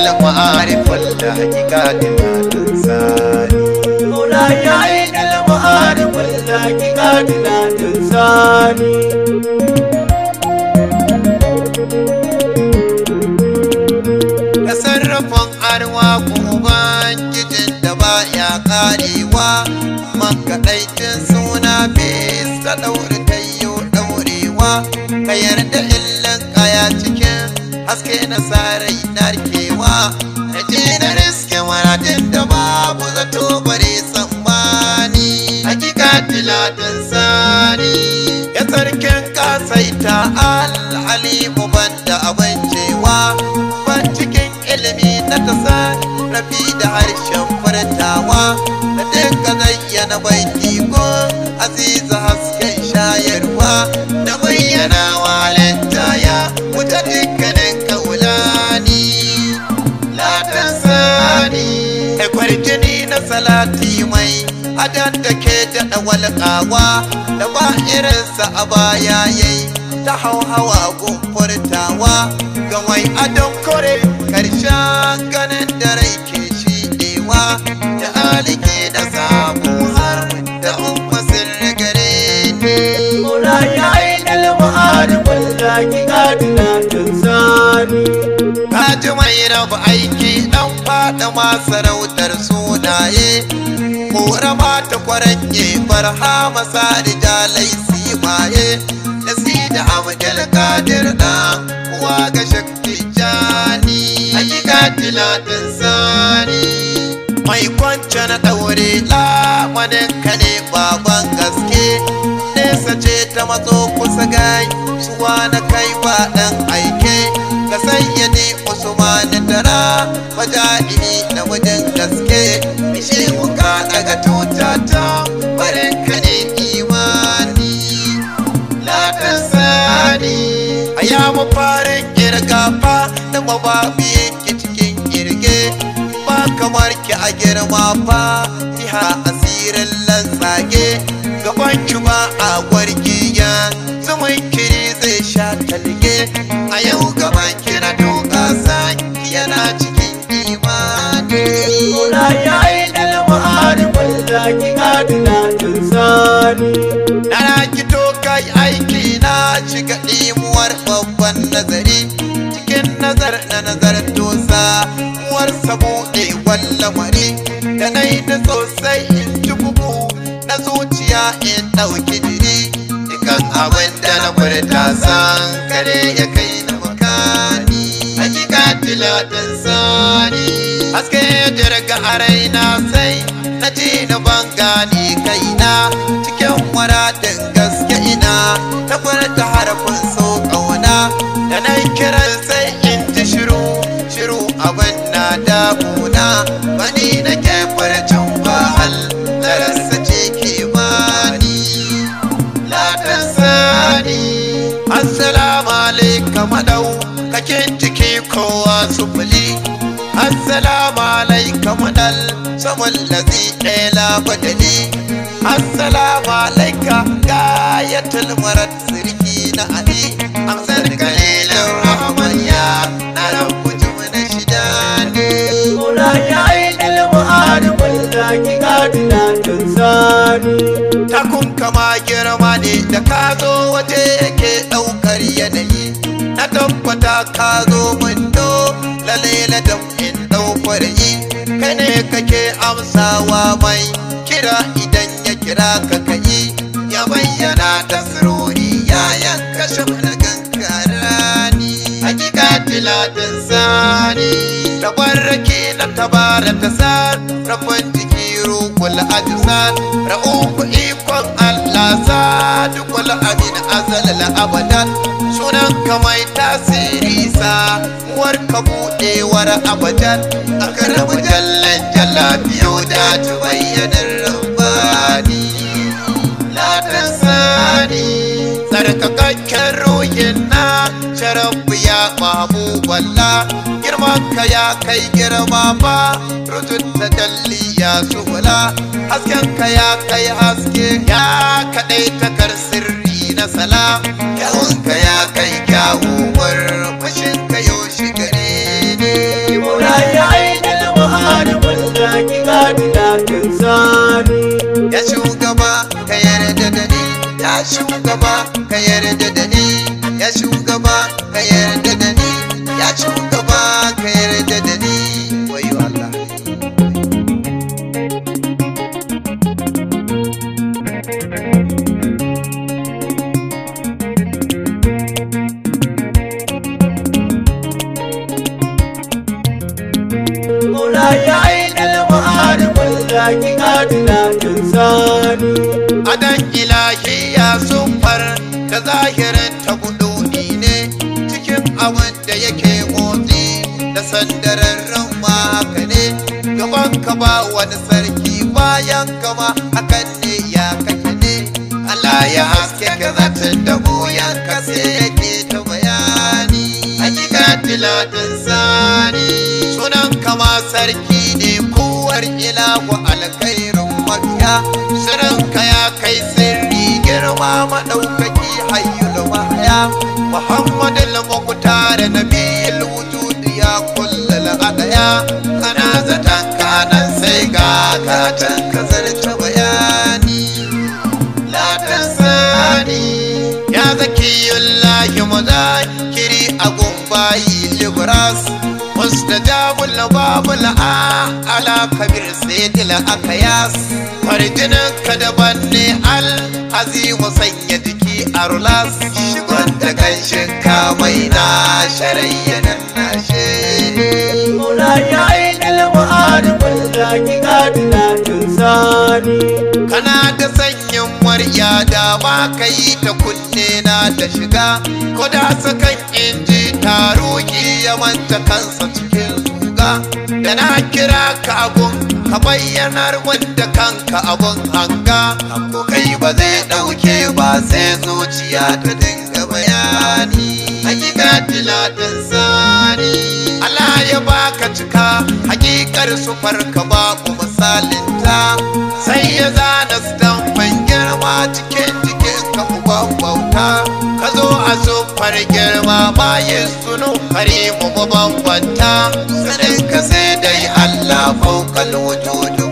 المعارف والحقيقات الإنساني مولاي عين المعارف والحقيقات الإنساني tasarrufin arwa ubangijin da baya karewa makaɗaitin suna bisa ɗaure tayo ɗaurewa ka yarda illan kaya cikin haske na sarai narkewa na je na riske maradin da babu zato bare tsammani hakika tilatin sani ya sarkin kasaita al'alimu banda abin cewa ban cikin ilimi na tasa rafi da harshen furtawa da dinka zayyana baiti ko aziza hasken shayarwa da bayyana walenta ya wuce dukkanin kaulani latan sani da kwarjini na salati mai adan da ke daɗa walƙawa da ba irinsa a baya yayi ta hauhawa gumfurtawa ga mai adon kore karshen ganin da rai ke shiɗewa da alike da samu har da umma sirri gare ni مولاي عين المعارف والحقيقات الإنساني Kaji mai rabu aiki dan fada masarautar sunaye Kora mata kwaranye barhama sadi jalai simaye Da si da abdul kadir dan uwa ga shakti jani Hakika tilatin sani Mai kwance na daure lamanin ka ne baban gaske Nesa ce ta matso kusa gai suwa na kai ba dan aike ka sayyade usman dara majahidi na wajen gaske ishe wuka daga tuta ta barin ka ne imani ladan sani a ya mafarin kirgafa da mababiyin ki cikin kirge ba kamar ki a girma fa jiha asirin lantsage gaban ki ba a gwargiya zumun kiri zai sha talge a yau gaban ki na doka saki yana cikin imani مولاي عين المعارف والحقيقات الإنساني na rikito kai aiki na shiga ɗimuwar babban nazari cikin nazar na nazar tosa uwar buɗe lamari da na yi da sosai in ji bugu na zuciya in ɗauki diri dukan abin da na furta san kare ya kai na makani hakika tilatin sani haske jirga a raina sai na ji na ban gani kaina cikin waradin gaske ina na furta harafin so ƙauna da na kiran sai in ji shiru shiru abin na damuna bani na ke furcin bahal larasa ce ke bani ladan sani assalamu alaikum madau kakin ciki kowa sufuli assalamu alaikum dal saman lazi ɗaya labadali assalamu alaika gayatul marat sirki na ali amsar kalilin rahman ya na rabu jimina shida ne مولاي عين المعارف والحقيقات الإنساني takun kama girma ne da ka zo waje yake ɗaukar yanayi na tabbata ka zo min do lalela da in ɗaukar yi kai ne kake amsawa mai kira idan ya kira ka kai ya bayyana ta sirori ya yanka shamlagan karani hakika tilatin sani tabarraki na tabara ta sar rafin jiki rukul ajisar ra'uku ikon Allah sadukul amin azal abadan sunan ka mai tasiri sa uwar ka buɗewar abadan akaramu jallan jalla biyu da ta bayyanar rabbani ladan sani tsarkakakken ruhin na sharafu ya mahbuballa girman ka ya kai girma ba rutun ta dalli ya subula hasken ka ya kai haske ya kaɗai takar sirri na salam kyawun ka ya kai kyawuwar fashin ka yau shi gare ne مولاي shugaba ka yarda da ni ya shugaba ka yarda da ni ya shugaba ka yarda da ni wayo Allah مولاي عين المعارف الذاكي قاتلة إنساني adan ilahi ya sufar da zahirin ta guduni ne cikin abin da yake motsi da sandararren ma haka ne gaban ka ba wani sarki bayan kama hakan ne ya kake ne Allah ya haske ka zatin da goyon ka sai yake ta bayani hakika tilatin sani sunan kama sarki ne kowar ilahu alkhairin mafiya sirrinka ya kai sirri girma maɗaukaki hayyul mahaya muhammadul muqtar nabiyul wujud ya kullal adaya kana zatan kanan sai ga katan ka zarta bayani la tasani ya zakiyullahi mudakiri agun bayi libras mustajabul babul a ala kabir sayyidil akayas farjinin ka daban ne al azimu sanya jiki a rulas shigon da kanshin kamai na sharayyanan nashe مولاي عين المعارف الذاكي قاتلة إنساني kana da sanyin murya da ba ka yi ta kunne na ta shiga ko da sakan inji taruki ya manta kansa cikin zuga da na kira ka abun ka bayyanar wanda kanka abun hanga ko kai ba zai dauke ba sai zuciya ta dinga bayani hakika tilatin sani Allah ya baka cika hakikar sufar ka babu misalinta sai ya zana stamfan girma cikin jikin ka uban bauta ka zo a sufar girma bayan sunu kare mu bambanta sanin ka sai dai Allah fauƙal wujudu